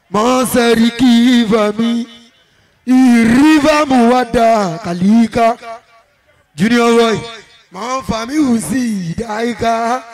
mọ́sẹ̀rì kì í fà mí ìrìbà mú wá dà kàlíkà junior boy mọ́ fà mí hù sí ìdáyíká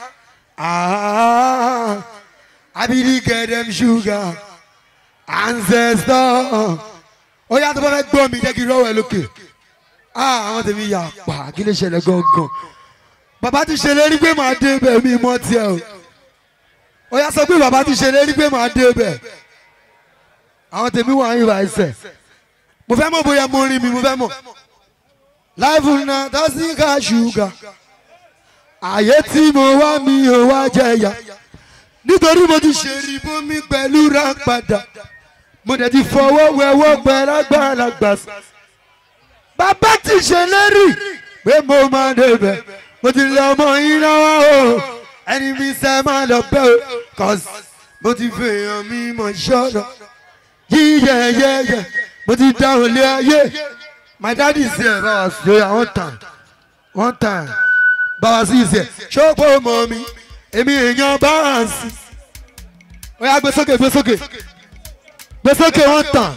abidi gẹ̀dẹ̀m ṣúgà ancestor ó yà tó bá fẹ́ gbọ́ mi jẹ́ kí n rọ́wọ́ ẹ lókè àwọn tèmi yà pa kí ló ṣẹlẹ̀ gangan bàbá ti ṣèlérí pé màá dé bẹ̀ mí mọ́ tiẹ̀ o ó yà sọ pé bàbá ti ṣèlérí pé màá dé bẹ̀ àwọn tèmi wà ń yìnbọn ẹsẹ̀ mo fẹ́ mọ̀ bóyá mo rí mi mo fẹ́ mọ̀ láìfù náà tásí ká ṣúgà àyè tí mo wá mi ò wá jẹyà nítorí mo ti ṣèrí bómi pẹ̀lú rápadà mo dẹ̀ ti fọwọ́ wẹwọ́ pẹ̀lú àgbàlagbà bàbá ti ṣèlérí pé mo máa débẹ̀ mo ti lọ ọmọ yín lọ́wọ́ o ẹni mi sẹ́ máa lọ bẹ́ o cause mo ti fèèyàn mi mọ̀ ṣọ́nà yíyẹyẹyẹ mo ti dáhùn lé ayé my daddy is here bá wa sí ẹ one time one time bá wa sí ìsẹ ṣọ́pọ̀ mọ́ mi èmi èèyàn báàsì ó yá gbé sókè gbé sókè gbé sókè one time.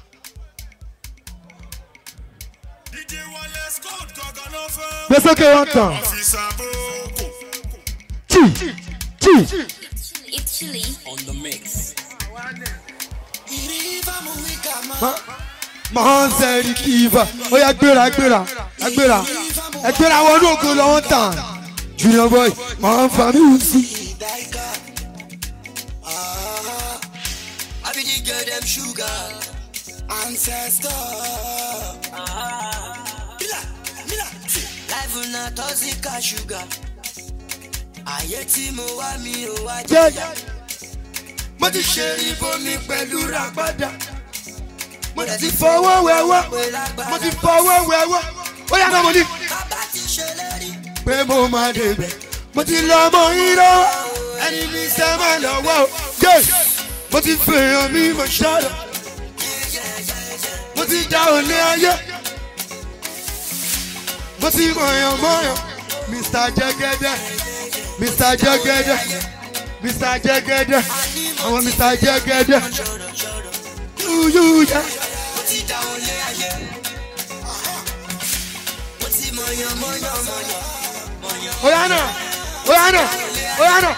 gbé sókè one time. chi chi. It's chilly. on the mix. máa ń sẹ́rí kíva ó yá gbéra gbéra gbéra ẹ gbéra wọnú ògo lọ́wọ́ tàn junior boy máa ń fa mí wù sí. I be the girl them sugar ancestor. Mila, mila, life na toxic as sugar. Ayé tí mo wá mi ò wá jẹ́ jẹ́. mo ti ṣe ibomi pẹ̀lú ràgbàdà mo ti fọwọ́ wẹ̀wọ́ mo ti fọwọ́ wẹ̀wọ́ ó yá náà mo ní. Bàbá ti ṣèlérí. pé mo máa débẹ̀ mo ti lọ ọmọ yín lọ́wọ́ ẹni mi sẹ́ máa lọ́wọ́ o yé mo ti fèèyàn mi mọ̀ ṣọ́dọ̀ mo ti dá òní ayé mo ti mọ̀yàn mọ̀yàn mr jẹ́gẹ́dẹ́ mr jẹ́gẹ́dẹ́ mr jẹ́gẹ́dẹ́ àwọn mr jẹ́gẹ́dẹ́ yúyú yẹ. Mo ti dá wọn lé ayé. Mo ti mọ̀yàn mọ̀yàn mọ̀yàn. Oya náà oya náà oya náà.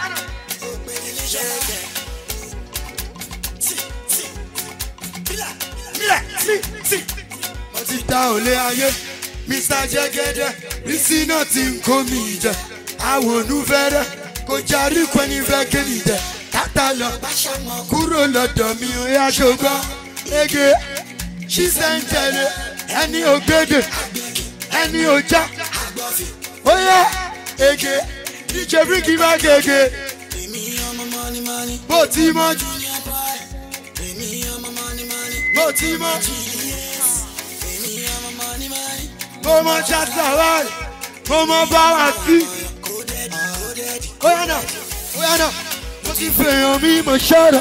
Mílẹ̀ sí sí. Mo ti dá òlé ayé, Mr. Jẹ́gẹ́dẹ́, Rísí náà ti ń kó mi jẹ. Àwọn onúfẹ́rẹ́ kò jarí pẹ́ni fẹ́ ké mi jẹ. Tátà lọ kúrò lọ́dọ̀ mi ò yá ṣùgbọ́n. Ege ṣíṣẹ́ ń tẹ̀lé ẹni ògbédè ẹni òjá. Ó yẹ ege díje bíríkì bá gègé. Èmi ọmọ mọ́ni mọ́ni. Bó ti mọ́ jù, Junior boy. Èmi ọmọ mọ́ni mọ́ni. bó ti mọ́ jù. Yes. Èmi ọmọ mọ́ni mọ́ni. mo mọ ṣàtàwárì mo mọ báwa sí. Coded, coded. ó yá náà ó yá náà mo ti fèèyàn mi mo ṣọ́rọ̀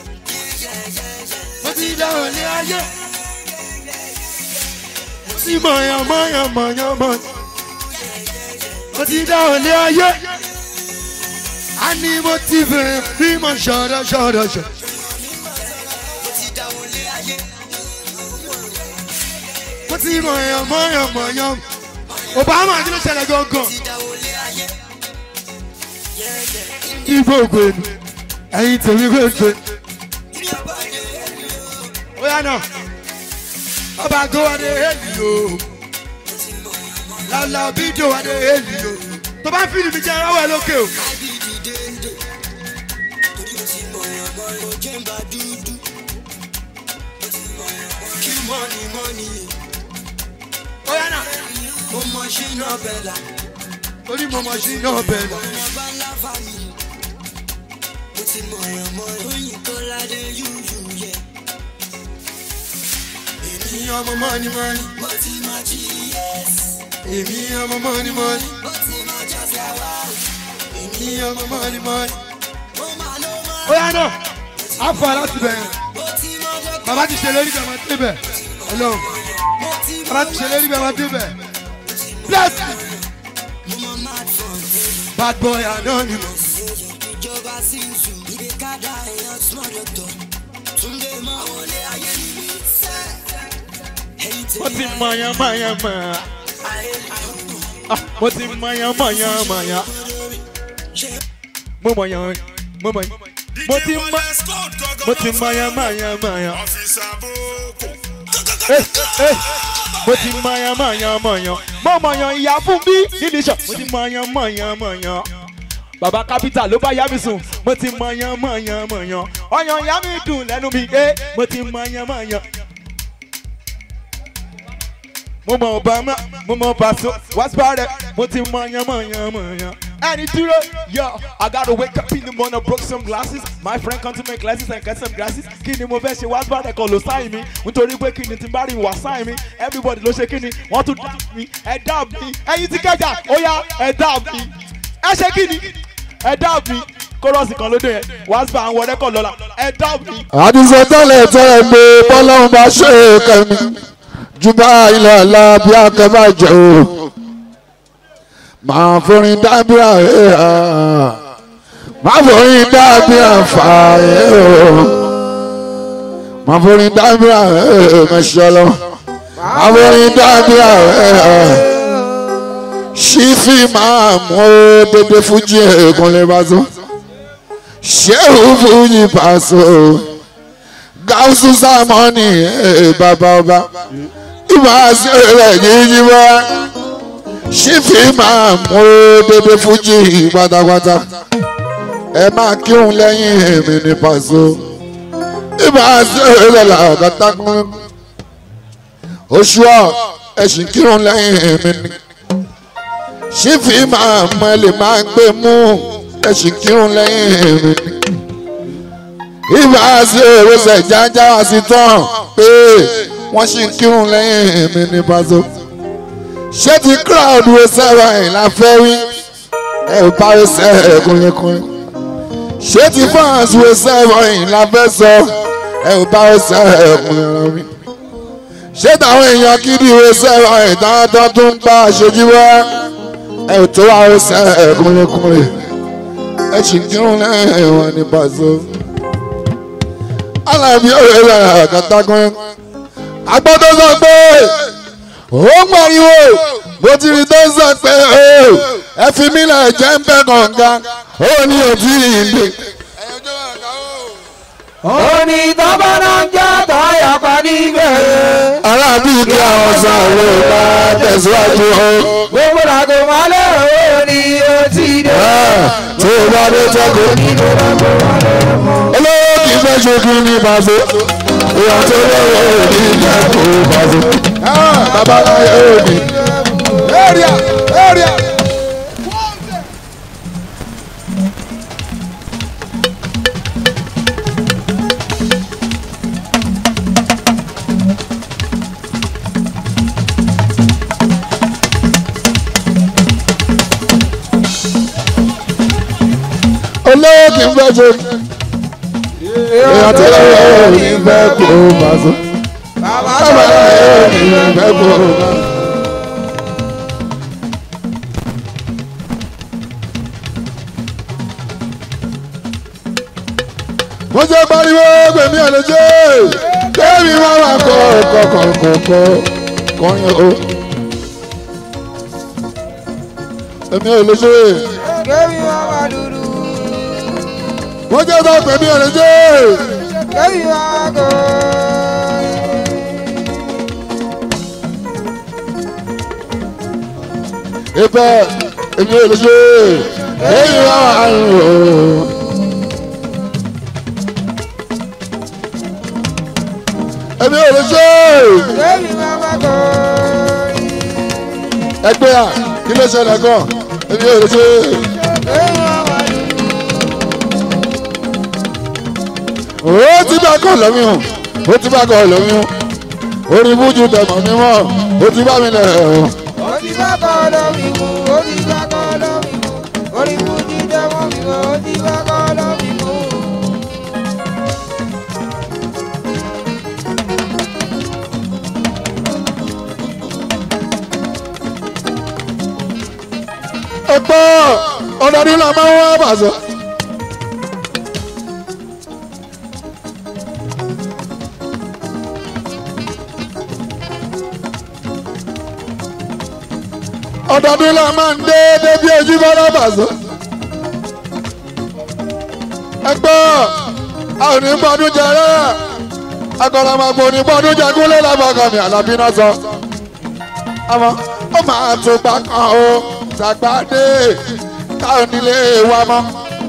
mo ti dáhùn ní ayé mo ti mọ̀yàn mọ̀yàn mọ̀yàn mọ̀yàn mo ti dáhùn ní ayé a ní mo ti fèèyàn mi mo ṣọ́rọ̀ ṣọ́rọ̀ ṣọ́rọ̀. Mo ti dá wọn lé ayé. mo ti mọ̀yàn mọ̀yàn mọ̀yàn obama kí ló ṣẹlẹ̀ gangan. Ti dá wọn lé ayé. ibo ògbénu ẹyin tèmi kò ṣe. Junior boy dey help you. ó yá náà ọba gówádé èlì o lálá bídò wádé èlì o tó bá fìlì mi jẹ aráwọ̀ ẹ lókè o. Kábí dìde ń dè. Torí mo ti mọ̀yàn mọ̀yàn. Mo jẹ́ ń bá dúdú. Mo ti mọ̀yàn mọ̀yàn. Kí mọ́ni mọ́ni yè. ó yá náà Mo mọ ṣínà bẹ̀là. torí mo mọ̀ sí náà bẹ́ẹ̀ náà. Ọmọ bá ńlá fàmì. Mo ti mọ̀yàn mọ̀yàn. Oyin Kọ́ládé yúyú yẹ. èmi ọmọ mọ́ni mọ́ni Mo ti mọ GS. èmi ọmọ mọ́ni mọ́ni Mo ti mọ Jọ́sẹ̀wá. èmi ọmọ mọ́ni mọ́ni. Mo máa ló máa. ó yá náà á fọ aláti bẹ̀rẹ̀ Mo ti mọ Dọ́kítà. bàbá ti ṣèlérí bẹ́ẹ̀ máa débẹ̀ ọlọ́run Mo ti mọ bàbá ti ṣèlérí bẹ́ẹ̀ máa débẹ̀ bless me Mo mọ mad fun. bad boy anonymous. ìjọba sí ìsù ìdè kádà èèyàn small doctor túndé mọ́ àwọn ilé ayé ni mi sẹ́. ẹyin mo ti tèmi mọ̀yàn mọ̀yàn mọ̀ ayé Ah, mo ti mọ̀yàn mọ̀yàn mọ̀yàn mo mọ̀yàn mo mọ̀yàn mo ti mọ̀ mo ti mọ̀yàn mọ̀yàn mọ̀yàn Eh, eh, mo ti mọ̀yàn mọ̀yàn mọ̀yàn mo mọ̀yàn ìyá fún bí nídìí iṣan mo ti mọ̀yàn mọ̀yàn mọ̀yàn bàbá kápítà ló bá yá mi sùn mo ti mọ̀yàn mọ̀yàn mọ̀yàn ọyàn ìyá mi dùn lẹ́nu mi eh mo ti mọ̀yàn mọ̀yàn mo mọ obama mo mọ paso wasparẹ mo ti mọ yan mọ yan mọ yan. ẹni dúró yo i gotta wake up in the morning broke some glasses my friend come to my classes and cut some glasses kí ni mo fẹ́ ṣe wasparẹ kan ló sáyìn mi nítorí pé kí ni tí n bá rí wà sáyìn mi everybody ló ṣe kí ni wọ́n tún dá mi ẹ dá mi ẹyin ti kẹjà ó yá ẹ dá mi ẹ ṣe kí ni ẹ dá mi kórọ́ọ̀sì kan lóde yẹn waspa àwọn rẹ́kọ̀ lọ́la ẹ dá mi. àdìsọ tẹ́lẹ̀ tẹ́lẹ̀ pé bọ́lọ́run bá ṣe é kẹ́mi jù bá ilẹ̀ ọ̀la bí akẹ́bà jẹ́ o máa forin dábìá ẹ̀ ẹ́ máa forin dábìá fà ẹ́ o máa forin dábìá ẹ̀ ẹ́ mẹ́sàn-án máa forin dábìá ẹ̀ ẹ́ ṣífì máa mú ó dédé fújì ẹ̀ẹ́kùnlé bá tó ṣéwù fújì pàṣẹ gáúsù sámọ́nì ẹ̀ bàbá ọba ìmọ̀ àṣẹ rẹ̀ yíyí wá ṣífì máa mú dédé fújì pátápátá ẹ máa kírun lẹ́yìn èmi ní pàṣẹ ìmọ̀ àṣẹ rẹ̀ làkàtà kún oṣù ọ̀ ẹ̀sìn kírun lẹ́yìn èmi ní ṣífì máa mọ ẹ lè máa gbé mú ẹ̀sìn kírun lẹ́yìn èmi ní ìbá ṣe èròṣẹ̀ jájá wá sí tán pé wọ́n ṣì ń kírun lẹ́yìn mi ní pàṣẹ. ṣé ti crowd wo sẹ́wọ̀n ẹ̀ la fẹ́ wí ẹ ò bá wo sẹ́ ẹ̀ kúnlẹ̀kúnlẹ̀. ṣé ti fans wo sẹ́wọ̀n ẹ̀ la fẹ́ sọ ẹ ò bá wo sẹ́ ẹ̀ kúnlẹ̀ mi. ṣé táwọn èèyàn kiri wo sẹ́wọ̀n ẹ̀ táwọn tó tún bá aṣojú wá ẹ ò tó wá wo sẹ́ ẹ̀ kúnlẹ̀kúnlẹ̀. ẹ ṣì ń kírun lẹ́yìn wọn ní pàṣẹ alábi ọ̀rẹ́ rẹ̀ àkàtàkùn agbọ́dọ̀ sọ pé ó ń pariwo bó ti rí tó ń sọ pé ẹ fi mí lẹ̀ jẹ́ ń bẹ́ kànga ó ní òtí ìdè. òní tọ́bọ̀nà ń jẹ́ tọ́yàpá níbẹ̀. arábí kí àwọn sáré bá tẹ̀síwájú o. gbogbo làgò máa lérò òní ó ti dé. tó o bá dé tẹ́kọ̀ọ́. nínú làgò máa lérò mọ́. olówó kì í fẹ́ ṣojú ní bàbá ìyá tó lọ́wọ́ òní ìjẹ́kọ̀ọ́ bàbá. babaláyé òní. area area. olówó kì í fẹ́ ṣojú èèyàn tó lọ́wọ́ òní fẹ́ kó bàbá. bàbá babaláyé òní fẹ́ kó bàbá. mo jẹ́ pariwo gbèmí àlejò kéèmí máa wà kọ́ kọ́kọ́kọ́ kọrin o. èmi ò lè ṣe kébì máa wà dúdú. mo jẹ́ sọ gbèmí àlejò kébì máa kọ́. ibẹ̀ èmi ò lè ṣe kéèmí máa wà o. èmi ò lè ṣe kébì máa wà kọ́. ẹgbẹ́ à kí ló ṣẹlẹ̀ gan èmi ò lè ṣe. kébì máa wà dúdú. ó ti bá kọ́ lọ́mí o ó ti bá kọ́ lọ́mí o orí bújú tẹ̀mọ̀ mi mọ́ ó ti bá mi lẹ̀ ọ́. ó ti bá kọ́ lómi mú ó ti bá kọ́ lómi mú orí mú ti dẹ́wọ́n mi mọ́ ó ti bá kọ́ lómi mú. ẹgbọ́ ọ̀dọ́dún la máa ń wá bàṣọ. ọdọọdún la máa ń dé débi ojú bọ́lá bàṣọ. ẹgbẹ́ a ò ní gbọdún jẹrẹ agọlọmọgbò ní gbọdún jẹgúnlé lábàgàmì àlàbí náà sọ. àmọ́ ó máa tó gbà kan o ṣàgbádé táwọn nílé wa mọ́.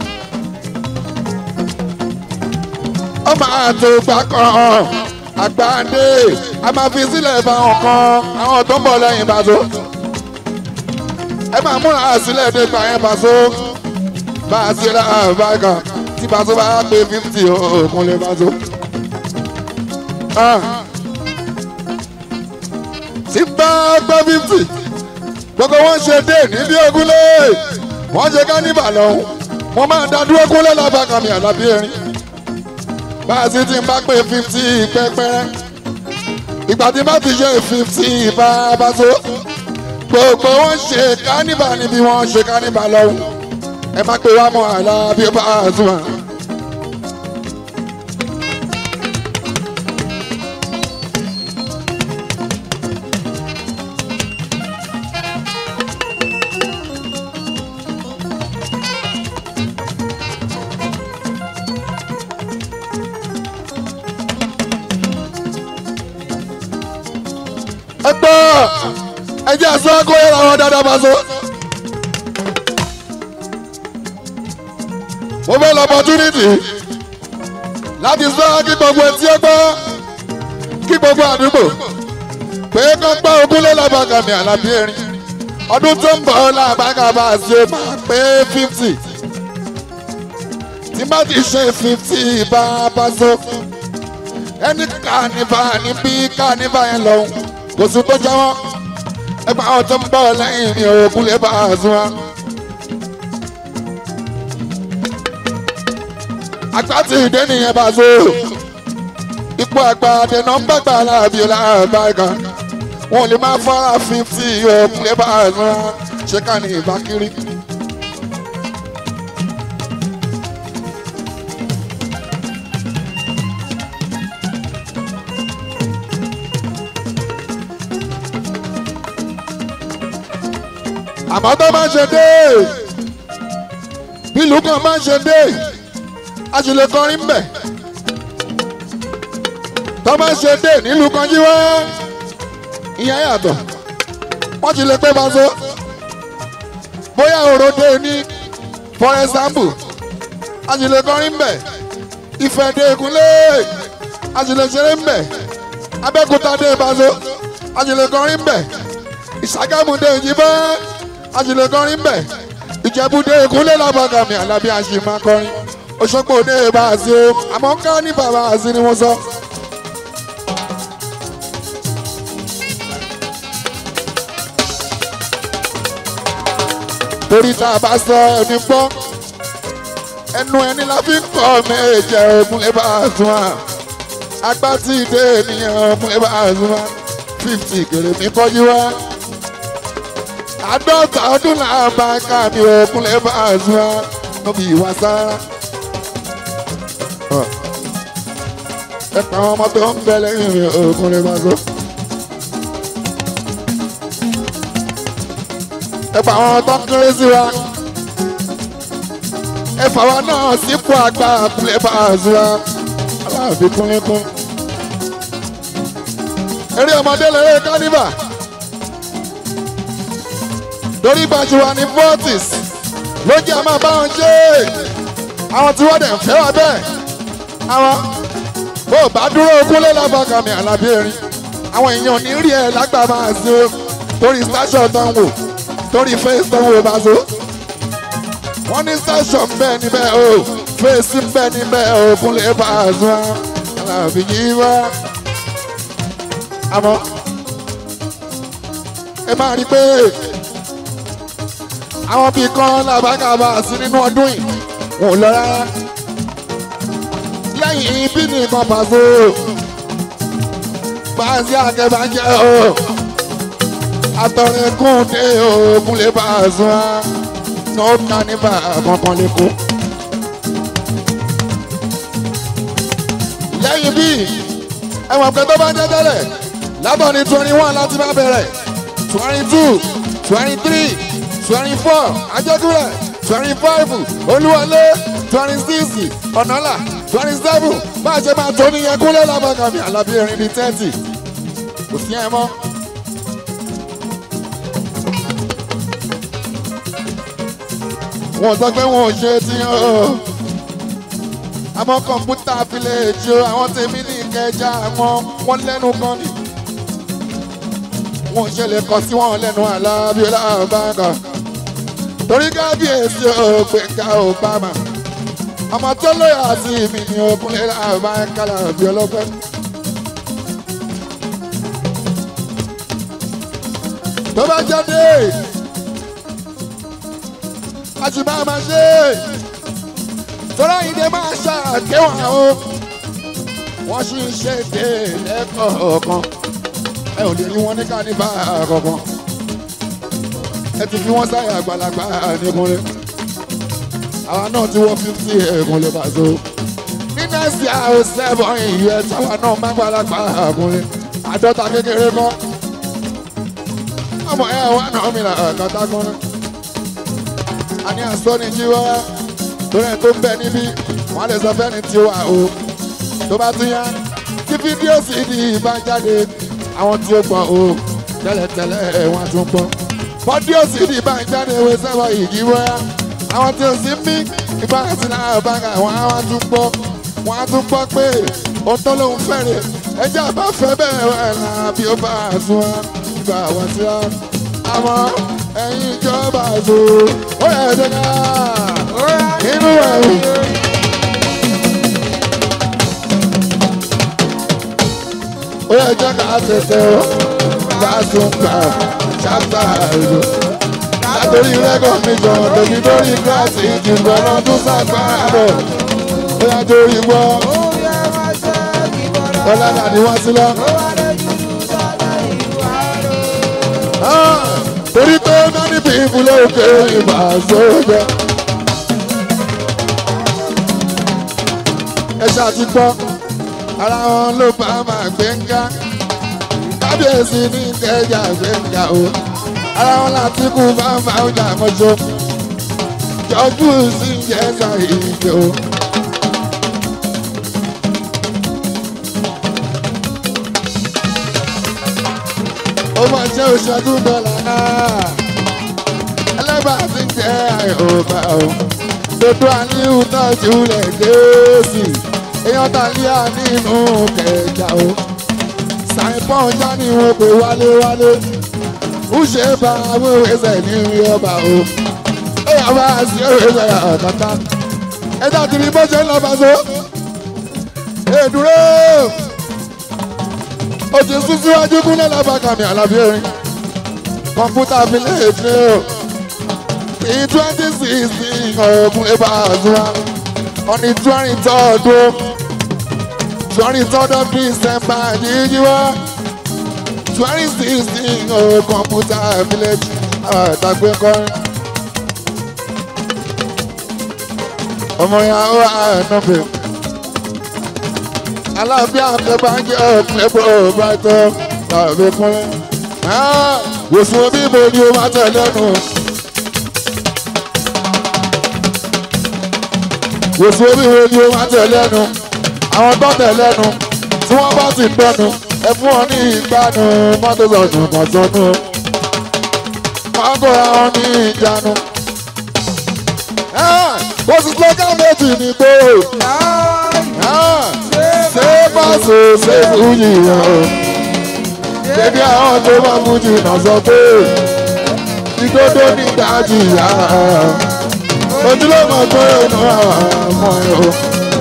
ó máa tó gbà kan àgbáńdé a máa fi sílẹ̀ fáwọn kan àwọn tó ń bọ̀ lẹ́yìn bàtó. ẹ máa múra sílẹ̀ dé gbà yẹn bàtó. bá a ṣe ra àbáyé tí bàtó bá pé fífítì òkun lè bàtó. tí bá gbọ́ fífítì gbogbo wọn ṣe dé níbi ogúnlé wọn ṣe káníbà lọ́hùn wọn máa dá dúró kúnlẹ̀ lábàkàmì àlàbí erin bá a sì ti ń bá pé fifty pẹ́pẹ́rẹ́ ìgbà tí bá ti ṣe fifty bá a bá so gbogbo wọn ṣe káníbà níbi wọn ṣe káníbà lọ́hùn ẹ má pé wá mọ́ àlá bí ó bá a sùn wọn. ẹgbọ́ ẹjẹ́ àṣọ akóyè làwọn dáadáa bá so. mo fẹ́ lọ opportunity láti sọ kí gbogbo etí ẹ gbọ́ kí gbogbo àdúgbò pé kó gbọ́ ogúnlé lábàgàmì àlàbí erin ọdún tó ń bọ̀ làbàgà bá a ṣe máa pé fifty tí bá ti ṣe fifty bá a bá so ẹni kànífà níbí kànífà yẹn lọ́hùn kò sí tó jáwọ́ ẹgbẹ́ àwọn tó ń bọ̀ lẹ́yìn ní òkun lè bá a sún wa. àgbà tí ìdè nìyẹn bá so ipò àgbà àdènà ń bàgbà láàbí láàbá kan wọn ò lè máa fara fífítì òkun lè bá a sún wa ṣé ká ní ìbá kiri. àmọ́ tó máa ń ṣe dé bílù kan máa ń ṣe dé a sì lè kọrin mbẹ̀ tó máa ń ṣe dé nílùú kan jí wá ìyẹn yàtọ̀ wọ́n ti lè pé baṣọ bóyá òròdé ní for example a sì lè kọrin mbẹ̀ ìfẹ́ dé ìkúnlé a sì lè ṣeré mbẹ̀ abẹ́kúta dé baṣọ a sì lè kọrin mbẹ̀ ìṣàgámù dé ìjìbá àṣìlè kọrin bẹ̀ ìjẹ́búdé ìkúnlẹ̀ lábàgàmì àlàbí àṣìmá kọrin òṣogbo òde bá a sí o àmọ́ ká ní bàbá àṣì ni wọ́n sọ. torí tá a bá sọ ẹni gbọ́ ẹnu ẹni la fi ń kọ́ méje ògúnlẹ̀ bá a sún wa agbá tí ìdè ènìyàn ògúnlẹ̀ bá a sún wa fifty kèrè mi kọjú wa àádọ́ta ọdún náà bá ká mi òkun lè bá a zun á níbi ìwà sára. ẹ pa àwọn ọmọ tó ń bẹ lẹ́yìn mi òkun lè bá zun. ẹ pa àwọn tó ń kéré sí wa. ẹ fà wá náà sípò àgbà òkun lè bá a zun á. aláàbí kúnlẹ́kún. eré ọmọdé lérè kánífà torí gbàjú wa ní fortis ló jẹ́ àmọ́ bá wọn ṣe àwọn tí wọ́n dẹ̀ ń fẹ́ wa bẹ́ẹ̀ àwọn bó o bá dúró ogúnlé lábàkàmì àlàbí erin àwọn èèyàn ní rí ẹ lágbà máa ṣe o torí station tó ń wò torí face tó ń wò bá so wọ́n ní station bẹ́ẹ̀ níbẹ̀ o face bẹ́ẹ̀ níbẹ̀ ogúnlé bá a sún àlàbí yìí wá àmọ́ ẹ máa rí i pé àwọn bíi kan làbákàbà sí nínú ọdún yìí wọn ò lọ rárá lẹ́yìn ibi nìkan pàṣẹ pàṣẹ àkẹ́bàjẹ́ o àtọ̀rẹ́kùn dé oògùn lè bá a sùn á ní ó ká níbà kankan lè kó. lẹ́yìn bíi ẹ̀wọ̀n pé tó bá ń jẹ́ tẹ́lẹ̀ látọ̀ ní twenty one láti bá bẹ̀rẹ̀ twenty two twenty three twenty four ajẹ́kúrẹ́ twenty five olúwọlé twenty six ọ̀nàlà twenty seven bá a ṣe máa tó níyẹn kúlẹ̀ lábàkàmì àlàbí erin di thirty kò sí ẹ mọ́. wọ́n sọ pé wọn ò ṣe ti hàn ó àmọ́ kọ̀ǹpútà fílẹ̀jì o àwọn tèmi ní ìkẹjà àwọn wọn lẹ́nu kan ni wọn ṣẹlẹ̀ kọ sí wọn lẹ́nu alábíọ́lá bàgà torí kábíyèsí o gbẹ̀ngà obama ọmọ tó lóyà sí mi ní ọkùnrin làbáńkà làbí ọlọ́pẹ́. tó bá jáde a sì máa ma ṣe tọ́lá ìdè máa ṣàkéwọ̀n o wọ́n sì ń ṣe èdè lẹ́kọ̀ọ̀kan ẹ ò lè rí wọn ní kánífà kankan ẹ ti fi wọn sáyà àgbàlagbà nìkúnlẹ̀ àwa náà ti wọ fífítì ẹ̀kúnlẹ̀ bàzó ní nẹ́ẹ̀sì àwọn sẹ́fọ̀n ìyẹn táwa náà má gbàlagbà kúnlẹ̀ àádọ́ta kékeré kan ọmọ ẹ wà náà mi là kàtà kúnlẹ̀ àní àsọ́ni jíwọ́ torí ẹ̀ tó ń bẹ níbí wọ́n lè sọ fẹ́ni tí ó wà o tó bá tún yá tí fídíò sì di ìbá jáde àwọn tí ó gbọ́ o tẹ́lẹ̀tẹ́lẹ̀ wọ́n á tún gbọ́ fọ́díò sì di ìbá jáde ewé sẹ́wọ̀ ìdíwọ́ yá àwọn tí ó sì ń bí ìbá àti náà bá ga wọ́n á tún gbọ́ wọ́n á tún gbọ́ pé ohun tó lóun fẹ́rẹ̀ ẹjẹ́ àbá fẹ́ bẹ́ẹ̀ wẹ̀ náà bí ó bá a sún wá ìgbà wọ́n ti rá àmọ́ ẹ̀yin ìjọba àzò ó yẹ ẹ̀dẹ́ ká inú ẹ̀rù. ó yẹ jẹ́ ká tètè ó bá tún gbà ṣáàtà ìlú. látòrí rẹ́gọ̀ mi jọ tèmi lórí gíláàsì ìdìbò ọlọ́dún sàgbàrọ̀ ó yẹ torí gbọ́ ọlọ́dà ni wọ́n ti lọ. torí pé many people ló ké ìbà sójà. ẹ ṣáàtì gbọ́ ara wọn ló bá máa gbẹ̀ngà kábíyèsí ní kẹjà gbẹ̀ngà o ara wọn láti kú bá máa ń jà mọ́ṣọ́ jọ́jú sí jẹ́sà ìjọ o. ó máa jẹ́ òṣèlú dọ́là náà ẹlẹ́bàá ti jẹ́ àyọ̀bá o dodo àníhù náà jùlẹ̀ gẹ̀ẹ́sì èèyàn tàlíà nínú kẹjà o sàìpọ̀n já ni wọn pè wálé wálé ń ṣe bá wíwèsẹ̀ ní ọba o ó yà bá sí òwèsẹ̀ ọ̀tọ̀tà ẹ̀dá tìrì bó ṣe ń lọ bá so èdúró ó ti sún síwájú kúnlẹ̀ lábàkàmì àlàbí erin kọ̀ǹpútà village ni o ní twenty sixteen ọ̀gbun ẹ̀bà àzúrà on the twenty third o twenty third of december yíyíwá twenty sixteen o kọ̀ǹpútà village àtàgbé kọrin. ọmọ yàrá wà nọ́bẹ̀ alábíà akẹ́bàjẹ́ ọ̀pẹ̀ ẹ̀bùrọ̀ brighton tàbí kúnlẹ̀. wòsùn omi mo ni o máa tẹ̀lé nù. wòsùn omi wo ni o máa tẹ̀lé nù. àwọn tó tẹ̀lé nù tí wọ́n bá sì gbẹ́nu ẹ fún wọn ní ìgbàanu mọ́tò sọ̀tún kan sọ́nù. wọ́n kó ra wọn ní ìjánu. kò sì slogan méjì ní gbòòrò ṣé pàṣẹ ṣe fújì yẹn o débi àwọn tó bá fújì náà sọ pé ìdodo ní ìdájì yá ojúlọ́mọ pé inú ọmọ ẹ o.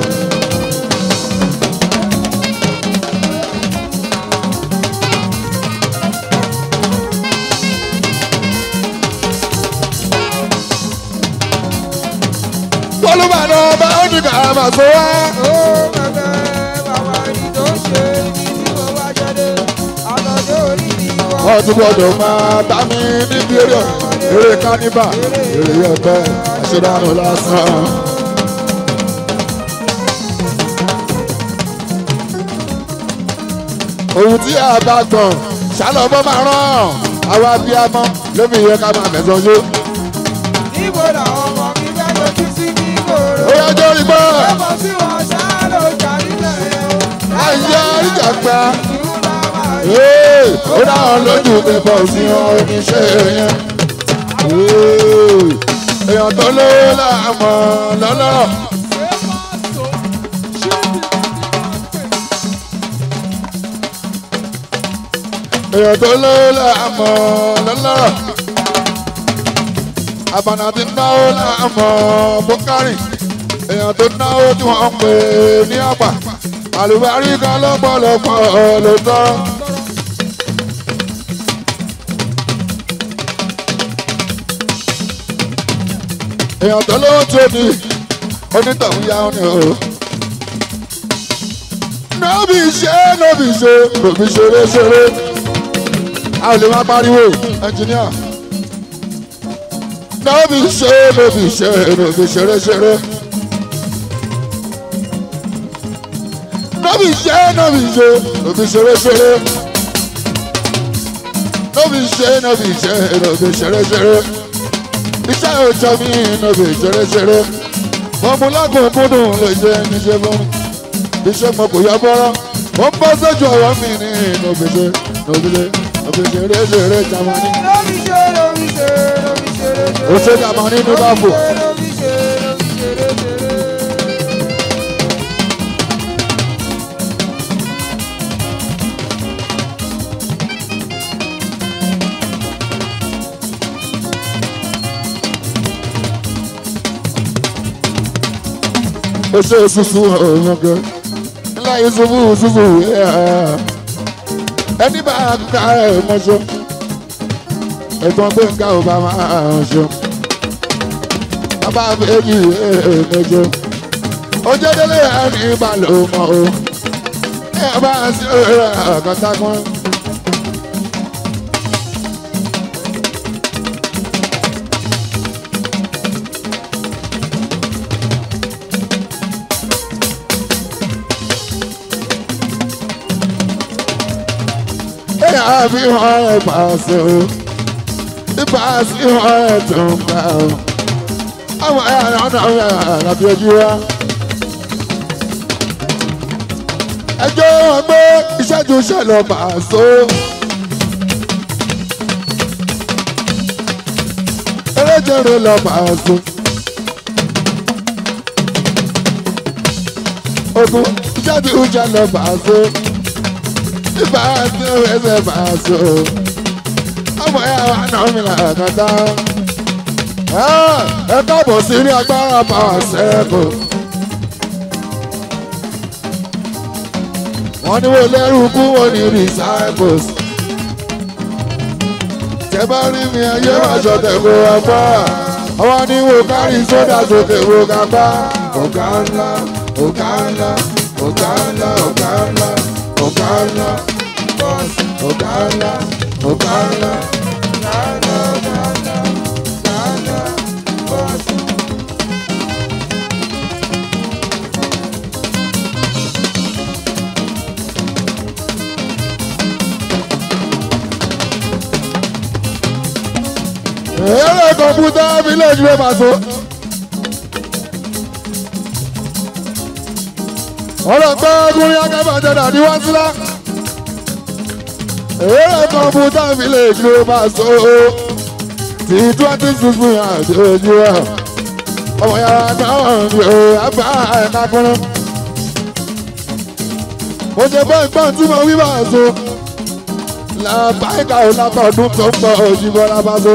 olùbàdàn ọba ó ní kàràmà sọ wá. ó bẹ̀bẹ̀ bàbá ẹni tó ṣe ibi tí mo wá jáde àtọ̀dé orí mi wọ́n. wọ́n tún gbọ́dọ̀ máa bá mi níbi eré eré káníbà eré ẹgbẹ́ àṣedánù lásán. ohun tí a bá gbọ̀n ṣálọ́bọ̀ máa rán àwa bí a mọ́ lómi yẹ ká máa fẹ̀sọ̀ yó. Níbo làwọn ọmọ mi fẹ́ lójú sí kíkorò? ó yá jọ́ rí gbọ́ Ọmọ tí wọ́n ṣá ló jà nílẹ̀ yẹn. ayé ìjà gbà. Ìlú làwọn Ee, ó dáhùn lójú pípọ̀ sí wọn oníṣẹ́ yẹn. Ee, èèyàn tó lówó láàmọ̀ lọ́lọ́rọ̀. èèyàn tó lówó láàmọ̀ lọ́lọ́rọ̀. àbànà ti náwó láàmọ̀ bókárì. èèyàn tó náwó tí wọ́n ń pè ní àpà. àlùbárí kan lọ́pọ̀lọpọ̀ ló tọ́. èèyàn tó lówó tó ní onítọ̀hún yá ọ́nì o. nọ́bì ṣe nọ́bì ṣe nọ́bì ṣeré ṣeré. a ò lè má pariwo ẹnjìníà. nọ́bì ṣe nọ́bì ṣe nọ́bì ṣeré ṣeré. nọ́bì ṣe nọ́bì ṣe nọ́bì ṣeré ṣeré. nọ́bì ṣe nọ́bì ṣe nọ́bì ṣeré ṣeré iṣẹ́ òjò mi níbi ṣeréṣeré mo mú lákòókòdùn lè ṣe níṣẹ́ fún mi iṣẹ́ mo kò yọ bọ́rọ́ mo ń bọ́ sójú ọ̀rọ̀ mi ní nòbìṣe nòbìṣe nòbìṣe réṣeré jamani lóbi ṣe lóbi ṣe lóbi ṣeré ṣeré. ó ṣe jamani ní báfò Lóbi ṣe lóbi ṣeré ṣeré. ó ṣe ṣuṣu ọ̀rọ̀gẹ́ ńlá ìṣubú ṣuṣu ẹni bá ká ẹ̀ mọ́ṣọ́ ẹ̀gbọ́n gbẹ̀ngà ò bá máa ṣe bàbá méjì ẹ̀ẹ́mẹ́jọ ojúdélé ẹni ìbàlẹ̀ ọmọ o ẹ bá sí ọ̀rẹ́ àkàtàkùn. ẹ̀yà fi hàn ẹ̀ pàṣẹ o ìpàṣẹ hàn ẹ̀ tó ń gbà o àwọn ẹ̀yà náà náà yà lábí ojú wa. ẹjọ́ wọn gbé ìṣẹ́jú ṣẹlẹ̀ pàṣẹ. eréjèrè lọ pàṣẹ. ogun ìṣẹ́jú ṣẹlẹ̀ pàṣẹ. ìpàṣẹ ẹsẹ̀ pàṣẹ. ọmọ ẹ̀yà wa náà mi là kàtà ẹ káàbọ̀ sí ní agbára power circle. wọ́n ní wọ́n lẹ́rù kú wọ́n ní recycles. tẹ bá rí mi ayé wá ṣọ̀tẹ̀ kó wá pa. àwọn ní wọ́n kárí sódà sókè wò ká pa. ọ̀gá ńlá ọ̀gá ńlá ọ̀gá ńlá ọ̀gá ńlá ọ̀gá ńlá bọ́ọ̀sì ọ̀gá ńlá ọ̀gá ńlá. eré kọ̀mpútà village ló máa so. ọ̀rọ̀ pé ọkùnrin akẹ́bàjẹ́ dàdí wá sílá. eré kọ̀mpútà village ló máa so. ti twenty six million àti ojú ẹ̀. ọmọ yàrá náà ń bí o àbá ẹ̀ka kúnú. mo ṣe bọ́ ìgbọ́n tí mo wí bá a so. làbáyíká ò lápá ọdún tó ń bọ̀ òjìbọn lábá so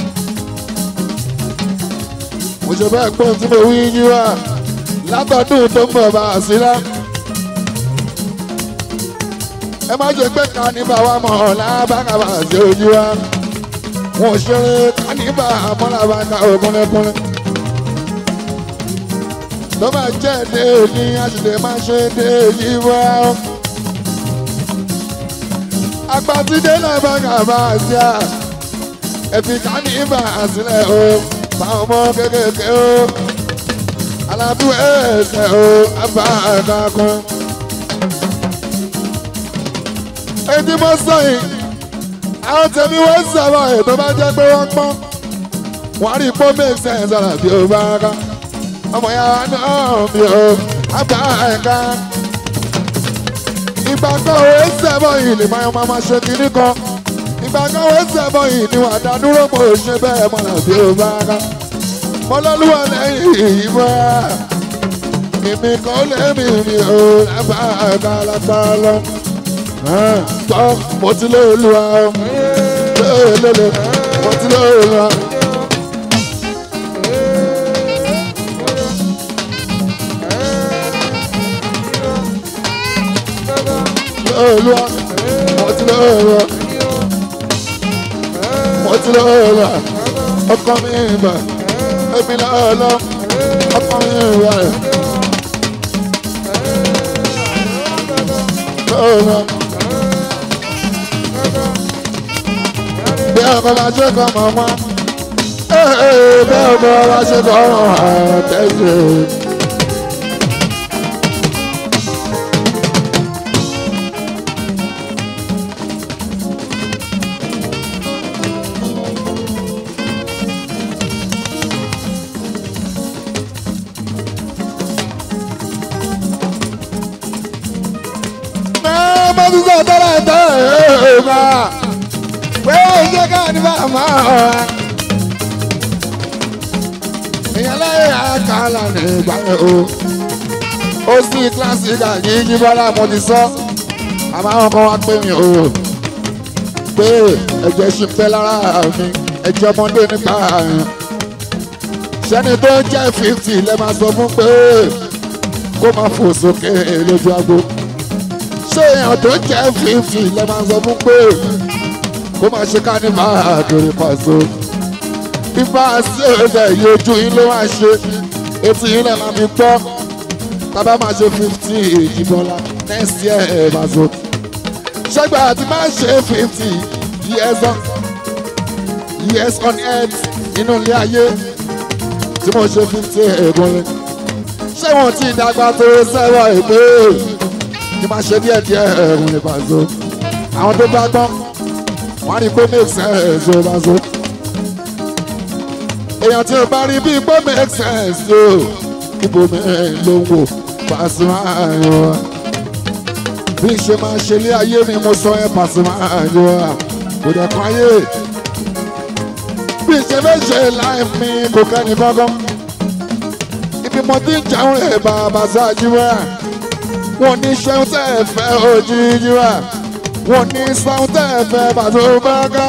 mo ṣe bẹ́ẹ̀ gbọ́n tí mo wí yín wá látọ̀dún tó ń bọ̀ bá a sí lá. ẹ má ṣe pé kánífà wa mọ̀ lábàkàbà sí ojú wa wọn ò ṣeré kánífà mọ́làbàkà ògúnlẹ́kúnlẹ́. tó bá jẹ́ èdè òní a sì lè má ṣe èdè yìí wá. àgbàtìdé náà bá kàbà sí à ẹ fi kánífà sílẹ̀ o fáwọn ọmọ kékèké o alábí ẹsẹ̀ o abá àkàkùn. ètí mo sọ yìí àwọn tèmi wọ́n sọ̀rọ̀ ètò bá jẹ́ pé wọ́n pọ́n wọ́n rí pọ́ make sense ọ̀rọ̀ bí ó bá ká ọmọ ya náà mi ò àgbà ẹ̀ka ìgbà kan òwe sẹ́bọ̀ yìí lè máa máa máa ṣe kínní kan ìgbà kan òwe sẹ́bọ̀ yìí ni wà dá dúró mo ṣe bẹ́ẹ̀ mọ̀nà bí ó bá ká mọ́lọ́lúwọ̀ lẹ́yìn yìí mọ́ èmi kan lé mi mi ò lábà ẹ̀ka lápá lọ gbọ́ mo ti lé olúwa lélele mo ti lé olúwa. olúwa mo ti lé olúwa mo ti lé olúwa ọkọ mi ìbà èmi lọ́ọ̀lọ́ ọkọ mi ìbà rẹ̀. olúwa. bí ọkọ bá ṣe kọ mọ wọn bí ọkọ bá ṣe kọ mọ wọn tẹsí. náà mo ti sọ tẹ́lẹ̀ tẹ́lẹ̀ máa pé iṣẹ́ ká ní màmá ọ̀ra. èèyàn láyé àkàlà ní ìgbà yẹn o. ó sì kíláàsì kàkí yí bọ́lá mo ti sọ. àmọ́ àwọn kan wá pé mi o. pé ẹ̀jẹ̀ ṣì ń fẹ́ lára mi ẹ̀jẹ̀ ọmọdé nípa àyàn. sẹ́ni tó jẹ́ fifty lẹ́ máa sọ fún pé kó máa fò sókè lójú agbo. ṣé èèyàn tó jẹ́ fifty lẹ́ máa sọ fún pé kó máa ṣe kánífà àdórí pàṣẹ. fífa sí ọ̀sẹ̀ yìí ojú yín ló máa ṣe etí yín náà máa fi gbọ́ tábà máa ṣe fifty ìbọ̀lá next year ẹ̀ máa so. ṣẹ́gbà àti máa ṣe fifty years on years on earth nínú ilé ayé tí mo ṣe fifty ẹ̀gbọ́n ṣé wọn ti dàgbà tó sẹ́wọ̀n ìpè kí máa ṣe díẹ̀ díẹ̀ ẹ̀rùn lè pàṣẹ. àwọn tó bá gbọ́n wọ́n rí pé make sense o bá so. èèyàn tí o bá rí bí pé make sense o ibo mi ló ń wò Pasuma ayọ̀ bí ṣe máa ṣe ilé ayé mi mo sọ ẹ́ Pasuma ayọ̀ kò dẹ̀ kan ayé bí ṣe fẹ́ ṣe láì mi kò kẹ́ni kankan ibi mo ti ń jẹun rẹ̀ bàbá ṣáájú wa wọn ní ṣeun tẹ́ ẹ fẹ́ òjijì wa wọn ní sáwọn tẹ́ ẹ fẹ́ bàtò báká.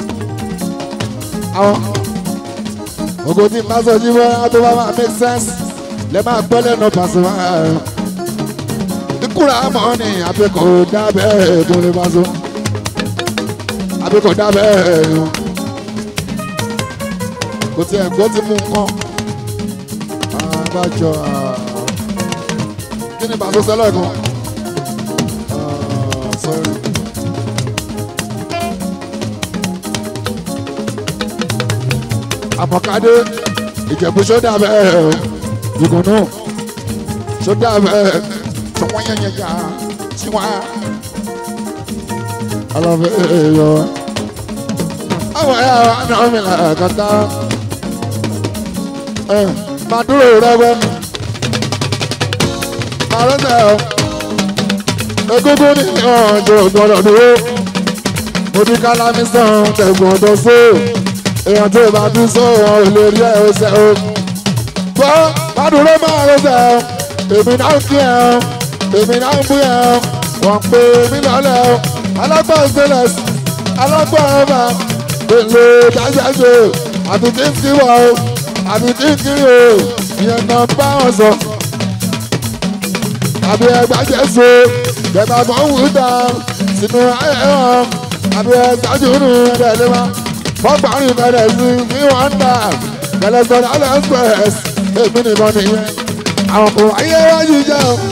àwọn ògo tí má sọ jíwọ́ tó bá máa make sense lè máa gbọ́ lẹ́nu Pasuma. ìkúra mọ́ ni àbí kò dábẹ́ ètò lè bá so àbí kò dábẹ́ èèyàn. kò tiẹ̀ gbọ́ ti mú nǹkan. àbájọ kí ni bàtò sẹ́lẹ̀ kan. sorry. àmọ̀kadé ìjẹ̀bú sódà bẹ́ẹ̀ ìgùnnú sódà bẹ́ẹ̀ tí wọ́n yẹn yẹn yá tí wọ́n á. alọ́fẹ́ yọ. àwọn ẹ̀yà àná mi là kàtà. ẹ máa dúró rẹ́wẹ́. máa rẹ́sẹ̀ ọ́. egungun ní ọ̀jọ̀ gbọ́dọ̀ dúró. mo ní kálámí sàn tẹ̀gbọ́n tó sóò èèyàn tó bá tún sọ̀rọ̀ ò lè rí ẹ̀ ó sẹ́ o. gbọ́ bàdúró máa ló sẹ́ o èmi náà ń kí ẹ o èmi náà ń bú ẹ o wọ́n pè mí lọ́lẹ̀ o alágbà stainless alágbà ọba èlò jájájò àti tí ń kí wọ o àti tí ń kiri o ìyẹn náà bá wọn sọ. àbí ẹgbà jẹ́sọ bẹ̀tà kan wù dá sínú ayé wọn àbí ẹgbàjú nù ẹ̀ẹ́dẹ́gbẹ̀rún fọ́gbàrin bẹ̀rẹ̀ sí ní wọ́n dà bẹ̀rẹ̀ sọ̀rọ̀ alẹ́ express èmi nìkan nìyẹn àwọn kò ayé wájú jẹ́ o.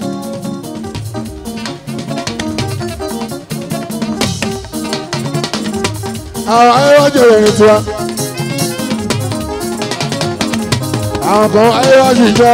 àwọn ayé wájú ìròyìn tiwa àwọn kan ayé wájú jẹ́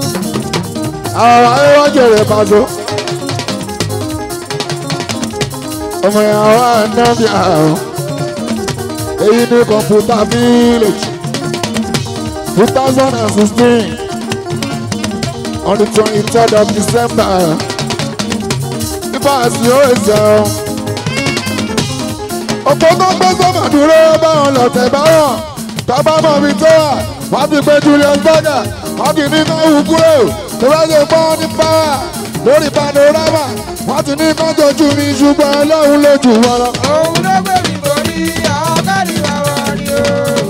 àwọn ayé wájú ìròyìn pàṣẹ. ọmọ ìyàwó ànábì àrùn èyí ní kọ̀ǹpútà village two thousand and sixteen on the twenty third of december nípa àti òòsàn ọ̀pọ̀ tó ń gbé sọ́mà dúró báwọn lọ̀tẹ̀ báwọn tọ́ba mọ̀ mi tó wà wọ́n ti pé julius berger wọ́n ti ní náà wù kúrò tó bá ṣe pọ́n ní pàwà lórí panorama wọ́n ti ní kọ́jọ́ ju mi ṣùgbọ́n ọlọ́run lójú wọn lọ. òun ló gbé mi borí àwọn káàdì bàbá rí o.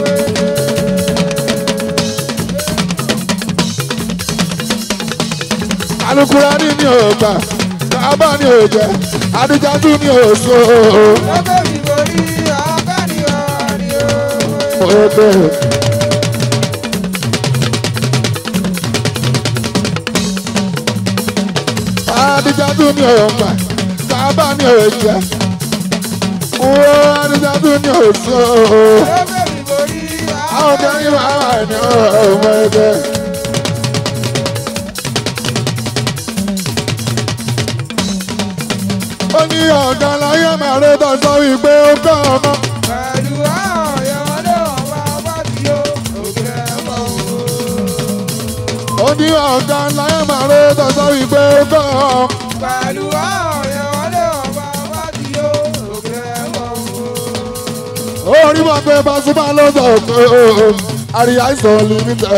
alukura ní ní ògbà kábà ní òjẹ adijatu ní òso ló gbé mi borí àwọn káàdì bàbá rí o. ògbè. adijatu ní ògbà kábà ní òjẹ wo adijatu ní òso ló gbé mi borí àwọn àwọn kẹrin máa wà ní ọmọ ẹgbẹ. ó ní ọ̀gá láyé màrè tó sọ wípé ó kọ́ ọmọ. pẹ̀lú àwọn ọ̀yọ́mọdé ọba ọba tí ó òkè ẹ̀fọ́ o. ó ní ọ̀gá láyé màrè tó sọ wípé ó kọ́ ọmọ. pẹ̀lú àwọn ọ̀yọ́mọdé ọba ọba tí ó òkè ẹ̀fọ́ o. ó rí wọn pé Pasuma ló sọ pé àríyá ìsọ̀ límítẹ̀.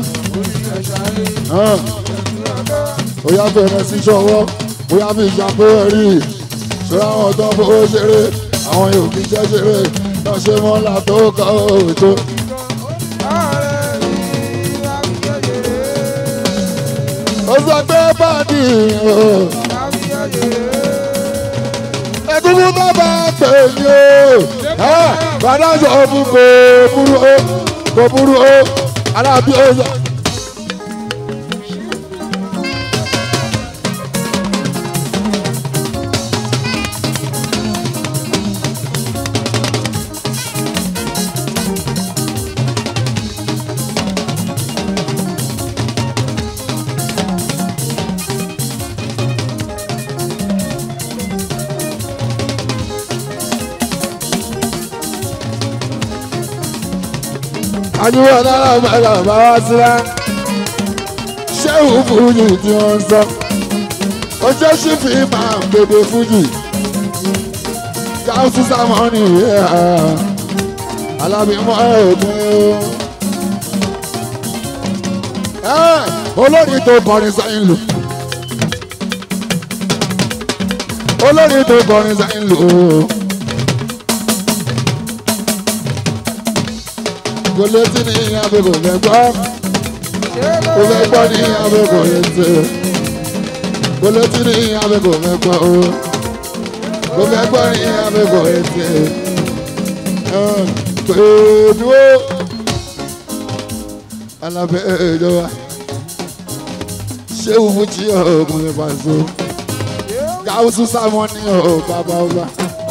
ó yá bẹ̀rẹ̀ sí ṣọwọ́ ó yá fi ìjàpé rí ṣọ́ra àwọn tó ń fowó ṣeré àwọn yóò kí jẹ́ ṣeré náà ṣe mọ́lá tó kọ́ òjò. ọ̀rẹ́ mi wá fi yọ̀yẹ̀rẹ̀ ó sọ pé báàdì o. wá fi yọ̀yẹ̀rẹ̀. ẹ̀dúgbò tó bá pè ní o. bàdá sọ fún kò burú o kò burú o alábí o sọ. àdúrà náírà mẹ́ta bá wá síra ṣéwù fújì tí wọ́n ń sọ ó ṣe ṣì fi máa ń bèbè fújì káwùsù sámọ́nì alábìmọ́ ẹ̀ẹ́dùn olórin tó kọrin sẹ́yìn lò olórin tó kọrin sẹ́yìn lò. kò létí ní abẹ́ kò fẹ́ gbọ́ kò fẹ́ gbọ́ ní abẹ́ kò létí kò létí ní abẹ́ kò fẹ́ gbọ́ o kò fẹ́ gbọ́ ní abẹ́ kò létí pẹ̀lú alábẹ́ ìjọba ṣé òun jí ọ̀gbìn lè bá so gáúsù sámọ́ ní ọ̀ bàbá ọba.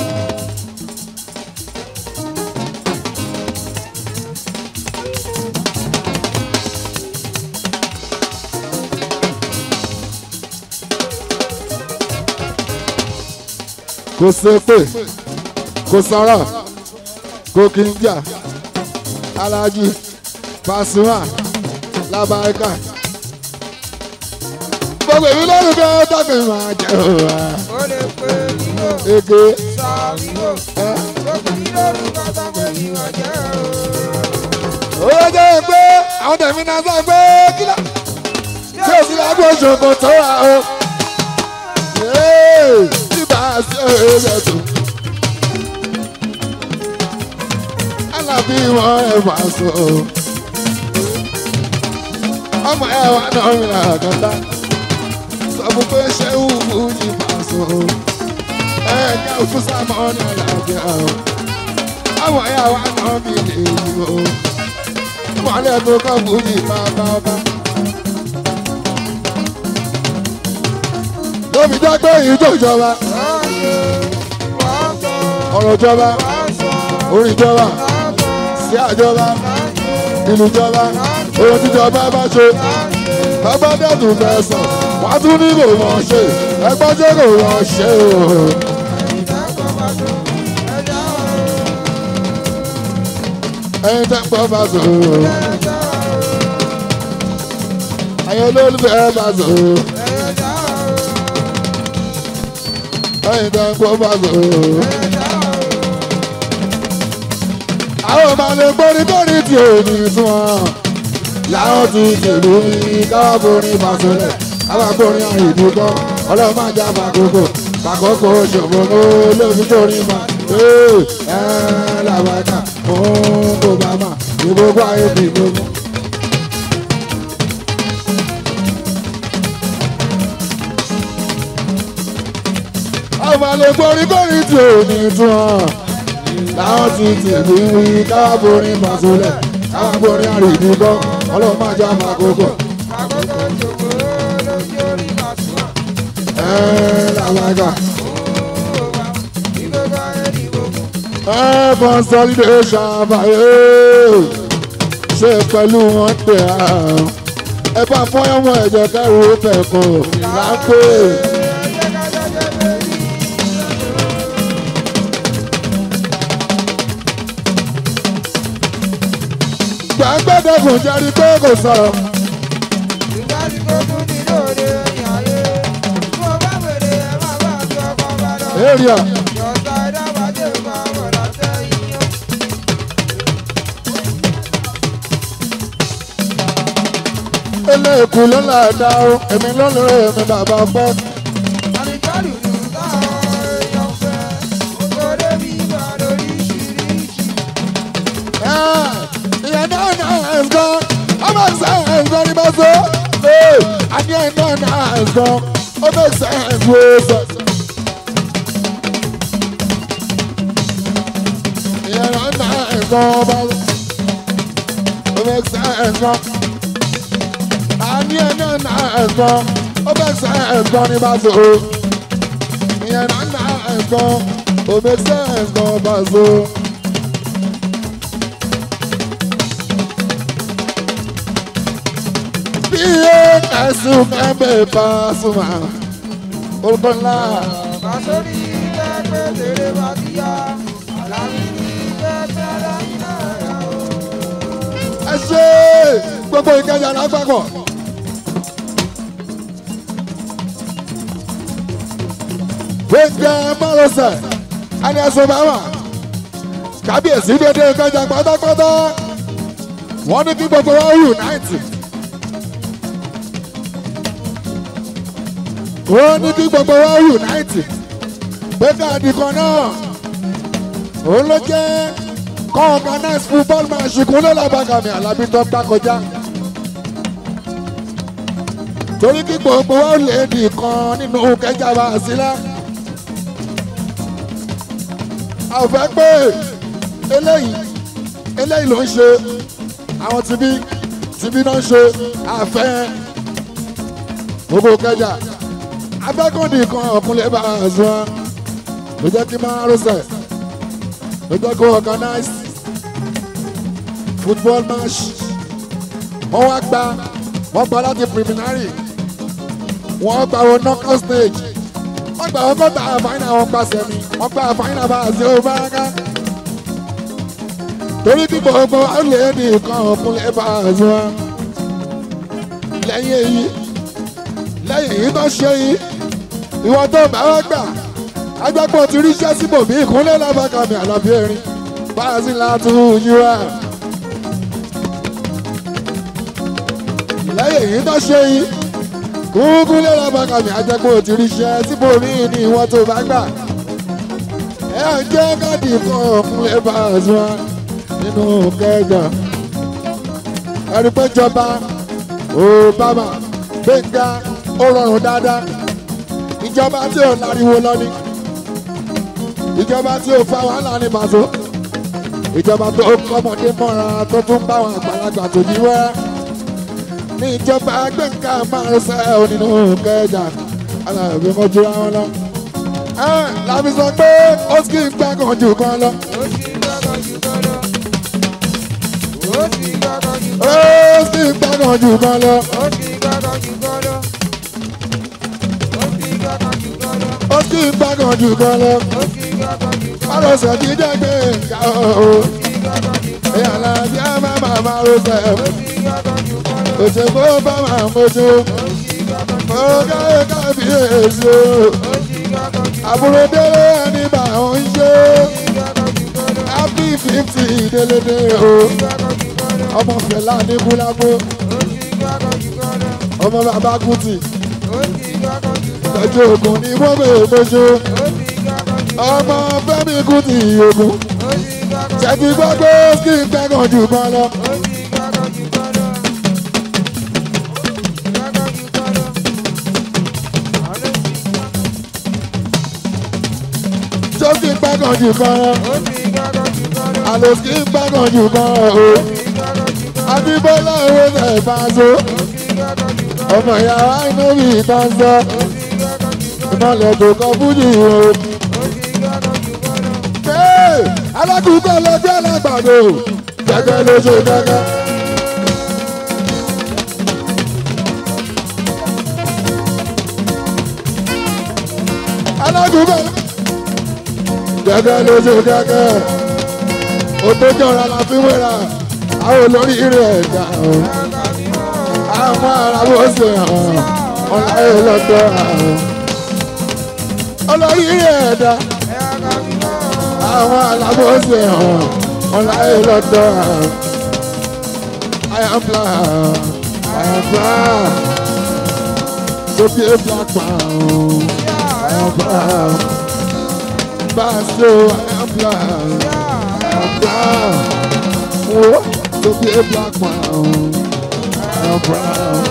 kò sépè kò sọ̀rọ̀ kò kí n jà alájí Pasuma labaika gbogbo èmi lórí bí wọ́n tọ́kì máa jẹ́ òwà ó lè pè nílò ege sọ nílò ẹ. gbogbo mi lórúkọ tó pè ní ọjọ́ o. ó jẹ́ pé àwọn tẹ̀mí náà sọ pé kílà tí o sì lágbó ṣòkò tó wà o. Yéé, tí bá a sí ọ̀rẹ́ tó. Alábí wọn ẹ̀ máa sọ. Ọmọ ẹ̀ wà náà mi là kọ́tà. Sọ fún pé ṣé wùwù yìí máa sọ. Ẹ jẹ́ òkú sámọ́ ní àlàáfíà o. Ọmọ ẹ̀ wà náà mi lè yí o wàhálà tó kọ́ fújì bàbá ọba. lóbi jẹ́ pé èyí tó jọba ọ̀rọ̀ jọba orin jọba sí àjọba ìlú jọba ohun tíjọba bá ṣe bàbá dẹ́tù fẹsàn wọ́n tún ní kò wọ́n ṣe ẹgbọ́n ṣe kò wọ́n ṣe o. ẹyin tẹ́ ń gbọ́ bá sọ. ẹyin olólùfẹ́ bá sọ. ẹyin tẹ́ ń gbọ́ bá sọ. àwọn ọmọ lè gbórí gbórí tí ò ní sún wọn. láwọn ti tèlú ní káwá borí fàṣọlẹ̀ káwá borí àìdí kan ọlọ́run máa já fàkókò fàkókò ṣòfò mọ́ lóbi torí ma. ẹ ẹ làbàkà fún kò bá mà ní gbogbo ayé bí gbogbo. àwọn àlè gbórígbórí tí ò ní tún hàn láwọn ti tèmi wí káwá borí fàṣọlẹ̀ káwá borí àìdí kan ọlọ́run máa já fàkókò. ẹ làbàkà. ẹ consolidation àbáyé ṣe pẹ̀lú wọn tẹ̀ á ẹ bá fọyọ́mọ ẹ̀jẹ̀ kẹrù fẹ̀kọ̀ lápẹ́. gbàgbẹ́dẹ́gùn jẹ́rí pé kò sọ̀rọ̀ area eléèkú ló là dá o èmi ló lóore èmi bàbá pẹ́. ìyẹn náà náà ẹ̀sán ọmọ ẹ̀sán ẹ̀sán ní bá so àní ẹ̀ náà náà ẹ̀sán ọmọ ẹ̀sán ẹ̀sán sọ. ìyẹn náà náà ẹ̀sán ọba ọmọ ẹ̀sán ẹ̀sán àní ẹ̀ náà náà ẹ̀sán ọmọ ẹ̀sán ẹ̀sán ní bá so ìyẹn náà náà ẹ̀sán ọmọ ẹ̀sán ẹ̀sán ọba so. iye ẹ̀sùn kẹ́mbẹ́ Pasuma orúkọ ńlá Kasori tẹ́gbẹ́ tèrè bá ti yá, àlàyé ní tẹ́tẹ́ lẹ́yìn náà yá o. ẹ ṣe gbogbo ìkẹjà lágbàgbọ́. gbẹ̀ngẹ̀ márosẹ̀ ẹni ẹ̀sùn bàbà kábíyèsí dédé ìkẹjà pátápátá wọ́n ní kí gbogbo wa unite. wọ́n ní kí gbogbo wa unite pé káàdì kan náà òun ló jẹ́ kọ́ organize football match kúnlẹ̀ làbàgàmì àlàbí tó gbá kọjá. torí kí gbogbo wa lè nìkan nínú kẹjà bá a sílá. a ò fẹ́ pé eléyìí eléyìí ló ń ṣe àwọn tibí tibí náà ń ṣe àfẹ́ gbogbo kẹjà abẹ́kùnrin kan ọ̀kúnlẹ̀ bá a sọ ló jẹ́ kí máa rọ́ṣẹ̀ ló jẹ́ kó organize football match wọ́n wá gba wọ́n gba láti preliminary wọ́n gba wọn knockout stage wọ́n gba wọn kọ́ta final wọn gba semi wọ́n gba final bá a ṣe ó bá ká torí kí gbogbo wa lè ní nǹkan ọ̀kúnlẹ̀ bá a sọ lẹ́yìn èyí lẹ́yìn èyí tó ṣe yìí ìwọ tó bá wá gbà agbápọ̀ ti ríṣẹ́ síbòmí ìkúnlẹ̀ lábàkàmì àlàbí erin bá a sì látú yíwá. lẹ́yìn èyí tó ṣe yìí kúkú lé lábàkàmì agbápọ̀ ti ríṣẹ́ síbòmí ní ìwọ tó bá gbà. ẹ ẹ jẹ́ káàdì kan ọ̀kúnlẹ̀ bá a sọ nínú kẹjọ. ẹ̀rí pé jọba Obama Gbénga ó rọrùn dáadáa ìjọba tí ò láriwo lọ ni ìjọba tí ò fa wàhálà ní màṣọ ìjọba tó kọ́mọdé mọ́ra tó tún bá àwọn àgbàlagbà tó yí wá ní ìjọba Gbénga máa ń sẹ́ ọ nínú kẹjà alábẹ́ mọ́jú wọn lọ. ẹ làbí sọ pé ó sì ń gbàgàn jù kan lọ. Ó ti gbọ́dọ̀ jù gbọ́dọ̀. Ó ti gbọ́dọ̀ jù ó gbọ́dọ̀. sì ń gbàgàn jù kan lọ. Ó ti gbọ́dọ̀ jù gbọ́dọ̀. Ó ti gbọ́dọ̀ jù gbọ́dọ̀. ó sì ń gbàgàn jù kan lọ. Ó ti gbọ́dọ̀ jù gbọ́dọ̀. Márosẹ̀ ti dẹ́gbẹ́ nǹkan o. Ó ti gbọ́dọ̀ jù gbọ́dọ̀. ìyàlá bí a máa máa máa ro sẹ́ òṣèkó bá máa mójú ọgá kábíyèsí o àbúrò délé ẹni bá ń ṣe happy fifty délédé o ọmọ fẹlá ní búlágbó ọmọ bàbá kùtì tọjú ogun ní mọ́bẹ̀ ògbójú ọmọ fẹ́mi kùtì ogun ṣètì gbogbo kí n gbẹ́gàn jù kan lọ. tó kí n gbẹ́gàn jù kan lọ. àlò kí n gbẹ́gàn jù kan lọ o. adébọ́lá owó ẹ̀ bá so. ọmọ ìyàwó inú mi tán sọ. ìmọ̀lẹ̀ tó kọ fújì o. Ee, alákùúgbò lọ́jọ́ alágbàdo gẹ́gẹ́ ló ṣe gẹ́gẹ́. alákùúgbò gẹ́gẹ́ ló ṣe gẹ́gẹ́. òtójọ́ra la fi wéra àwọn olórí rẹ̀ ẹ̀dá o. àwọn ará bó ṣe hàn ọ̀láyé lọ́tọ́ àwọn. olórí rẹ̀ ẹ̀dá àwọn alábòsè hàn ọláyé lọ́dọ̀ I am black I am black to be a black man I am black Basso I am black I am black oh, to be a black man I am black.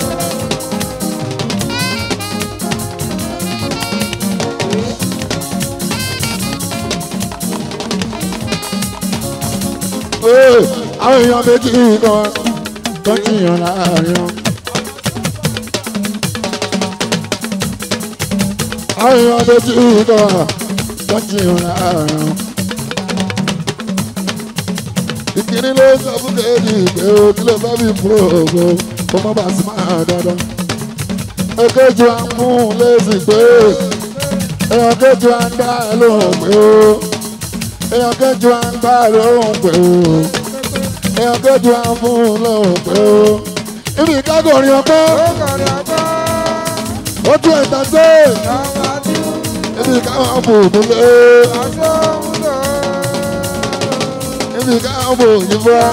Ee, àwọn èèyàn méjì kan tó jiyàn láàrin wọn. àwọn èèyàn méjì kan tó jiyàn láàrin wọn. ìkíní ló sọ fún kejì pé o kí ló fẹ́ bí fún ògo kó má bàa sí máa dandan. èkejì wa ń fún un lésì pé èèyàn kejì wa ń dá ẹ lóhùn pé o èèyàn kejì wa ń gbá ẹ lóhùn pé o èèyàn kejì wa ń fún un lóhùn pé o ibi ìkágòrin ọgbọ́n ó tún ẹ̀ta sí ibi ìkáwọn bò nílé ibi ìkáwọn bò yìnbọn.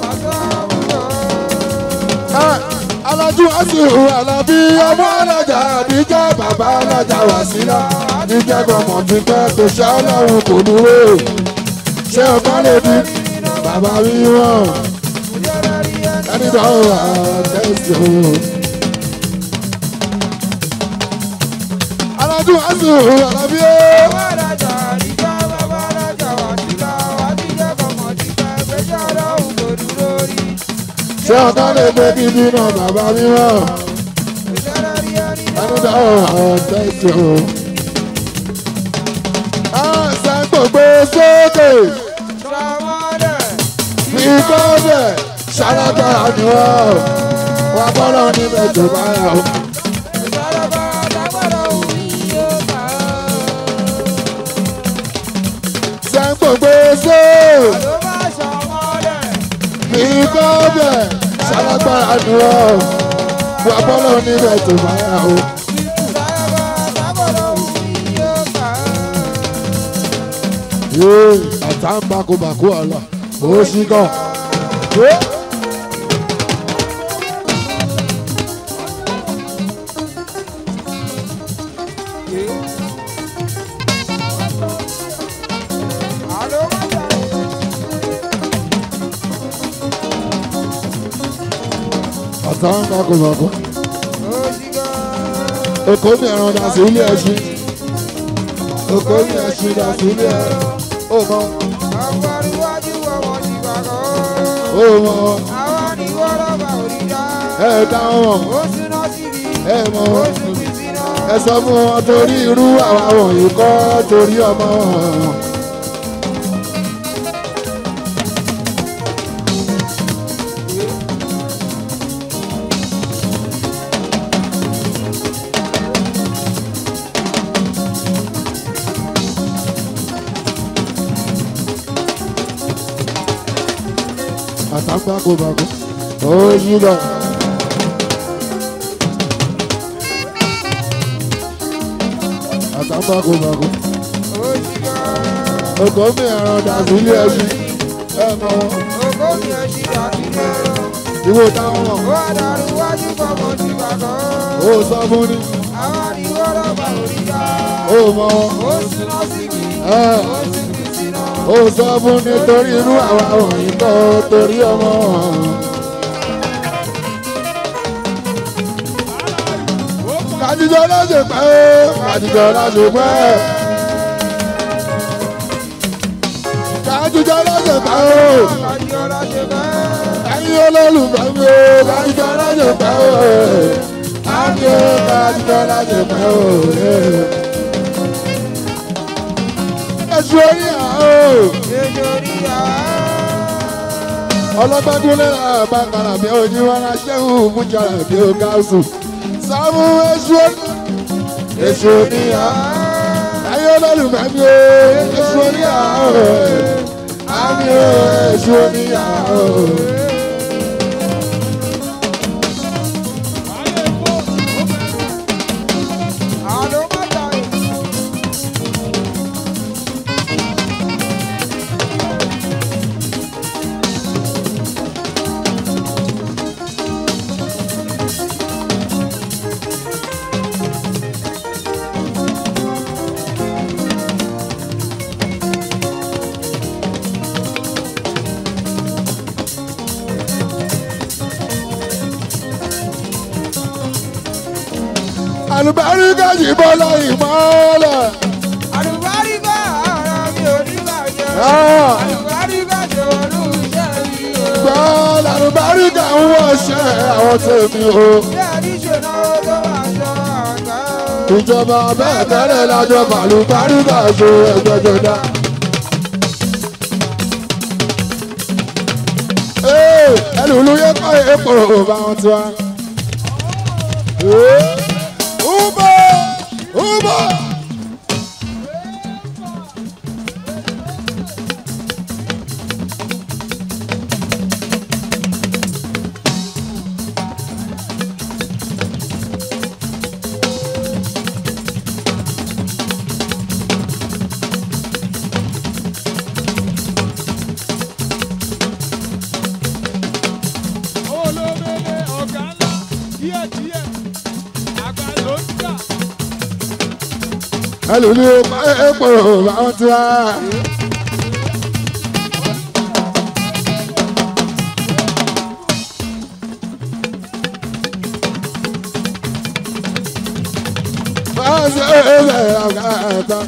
alájú àṣìwò alábí ọmọ alájà àdíjà bàbá alájà wàsílà àdíjà gbọmọ ti pẹ́ tó ṣá ọlọ́run kò dúró ṣé ọgbọ́n lè di bàbá mi wọ̀n ẹni tó wà tẹ̀sí o. alájú àṣìwò alábí ó. ṣé ọgbọ́n lè gbé gidi náà bàbá mi wọ̀n ẹni tó wà tẹ̀sí o. àṣà gbogbo sókè ìkọ́bẹ̀ ṣàlágbára ni wọ́n wà bọ́lọ̀ níbẹ̀ tó bá yà ó. sẹ́ńgbògbé só ìkọ́bẹ̀ ṣàlágbára ni wọ́n wà bọ́lọ̀ níbẹ̀ tó bá yà ó. yéé àtàǹbàkùbàkù ọ̀la ó ṣí gan. àtàǹbàkùbàkù èkó mi ẹran dà sí ilé ẹṣin èkó mi ẹṣin dà sí ilé ẹran ó mọ ó mọ ẹ dáhùn ẹ mọ ẹ sọ fún wọn torí irú àwa wọ̀nyí kọ́ torí ọmọ wọn. àtàgbàkọ̀bàkọ̀ ó yí lọ. àtàgbàkọ̀bàkọ̀ ògò mi ẹ̀rọ dàbí ilé ẹṣin ẹ mọ wọn ìwò táwọn mọ̀ ó sọ fún ni ó mọ wọn ẹ ó sọ fún ni torí inú àwa òyìn tó torí ọmọ wọn. kàdíjọ láṣẹ pẹ́ kàdíjọ láṣẹ pẹ́. kàdíjọ láṣẹ pẹ́ o ẹ̀yin olólùfẹ́ mi o kàdíjọ láṣẹ pẹ́ o àmì o kàdíjọ láṣẹ pẹ́ o. ẹ̀sùn orí àá o ọlọ́gbẹ́dúnlé àbákanà bí ojú wọn aṣẹ́hùn fúnjara bí ó gáàsù sámú èṣù èṣù oníyà ayé olólùfẹ́ mi o èṣù oníyà o àmì o èṣù oníyà o. àlùbáríkà yìí bọ́lá ìmọ̀ọ́lẹ̀. Àlùbáríkà ara mi ò ní bàjẹ́. Ah. Àlùbáríkà tó olú iṣẹ́ mi o. gbọ́ làlùbáríkà ń wọ̀ṣẹ́ àwọn tèmi o. Bí àdíṣe náà tó máa sọ àgbà o. ìjọba bẹ́ẹ̀ tẹ́lẹ̀ lájọ fàlùbáríkà ṣe ẹgbẹ́jọ dá. Ee, ẹlùlú yẹ kọ́ èèpo bá wọn tiwa. Ee, Ubo! Ubo! olómele ọ̀gá ńlá díẹ̀díẹ̀ àgbà ló ń jà. ẹlùlú yẹ kọ́ èèpo bá wọn tiwa. Báwo ṣe é ṣe ọ̀gá ẹ̀ta?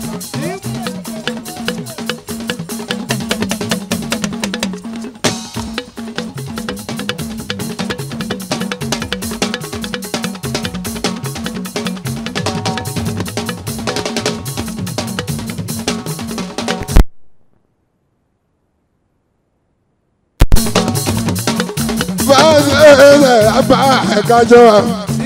Báwo ṣe é ṣe àbá ẹ̀ka jọ wa?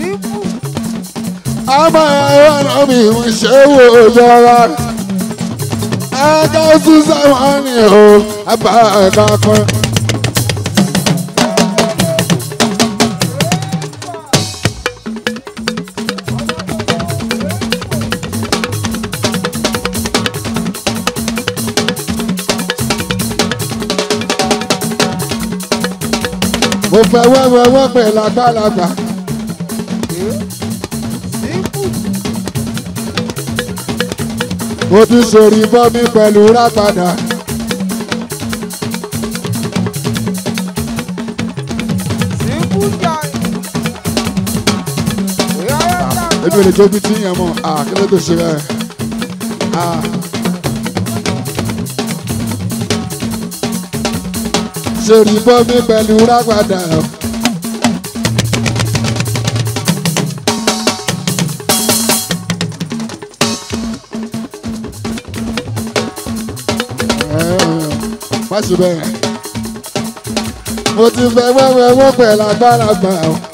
Àmọ́ ẹ̀rọ náà mi ń ṣe wò jọra. Ẹ̀ka ṣùṣà wọn ni o, àbá ẹ̀ka kan. Mo fẹ́ wẹ́wẹ́wẹ́ pẹ̀lú àgbàlagbà. Mo tún sori bọ́ mi pẹ̀lú rápadà. Sínkú jà. Ìyáwó jà. Ebi ò lè jóbi tí yẹn mọ̀, à kí ló tó ṣe bẹ́ẹ̀? À. Sori bọ́ mi pẹ̀lú rápadà. Má ṣe bẹ́ẹ̀. Mo ti fẹ́ wẹ́wẹ́wẹ́ pẹ̀lú àgbàlagbà.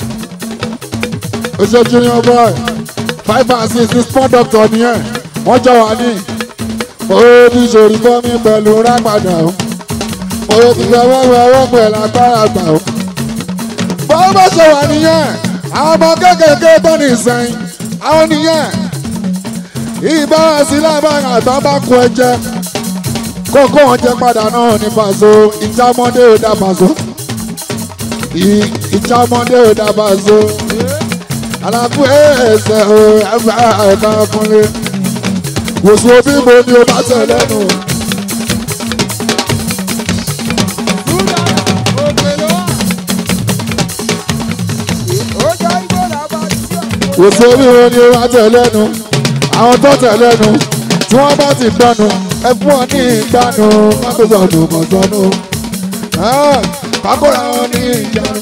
Oṣù Junior boy five and six ní sport doctor nìyẹn wọ́n jọ wà ní. Mo ti ṣòrí bọ́ mi pẹ̀lú rápadà o. mo ti fẹ́ wọ́wọ́ ọwọ́ pẹ̀lú agbára gbà ó. bọ́ọ̀ bá ṣe wà nìyẹn àwọn ọmọ kéékèèké tó ní ìsẹ́yìn àwọn nìyẹn ìbára sí lábára àtọ́ bá kú ẹjẹ kókó wọn jẹ padà náà ní pàṣọ ìjámọ́dé ò dá pàṣọ ìjámọ́dé ò dá pàṣọ àlàfo ẹsẹ̀ ò ẹgbẹ́ ẹ̀ka ọkùnrin wòsùn òbí mo ni o bá tẹ̀ lẹ́nu. wòsùn òbí mo ni o bá tẹ̀ lẹ́nu àwọn tó tẹ̀ lẹ́nu tí wọ́n bá ti gbọ́nu ẹ fún wọn ní ìgbàanu mọ́tò sọ̀nù mọ̀sánù kákóra wọn ní ìjánu.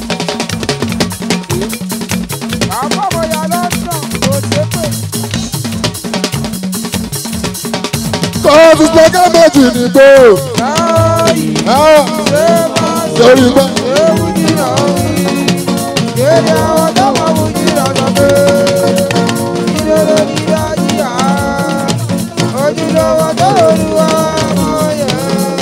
kò fi gbẹ́gẹ́ méjì nìgbò lórí gbọ́. Ojúlówó tó olúwa mọ̀ yẹn.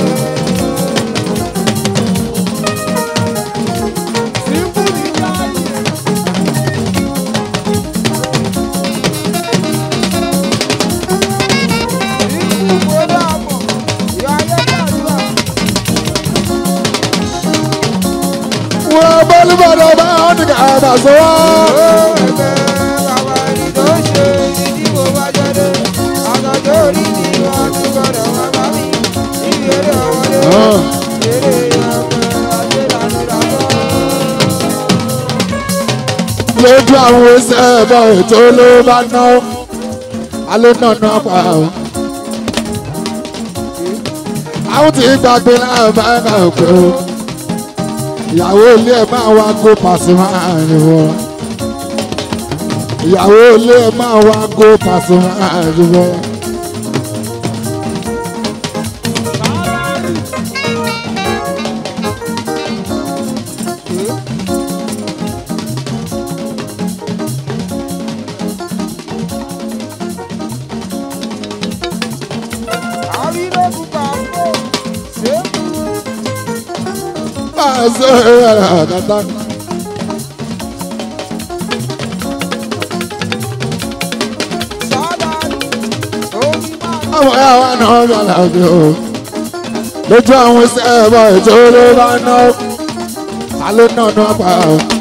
wọ́n bọ́lú bọ́dọ̀ bá wọn ní ká sọ wá. lójú àwọn ẹsẹ̀ ẹ̀bọ̀ ètò ló bá ná alẹ́ náà ná pa ọ́. àwọn tí gbàgbé náà bá ń kà pé ó ìyàwó ilé ẹ̀ máa wá kó Pasuma ni wọ́n. ìyàwó ilé ẹ̀ máa wá kó Pasuma ni wọ́n. máa ṣe ẹ̀rọ àgàtà. àwọn ẹ̀yà wa náà ń yàrá bí o. lójú àwọn iṣẹ́ ẹ̀bọ̀ ètò ló bá ná. alẹ́ náà náà pa ọ́.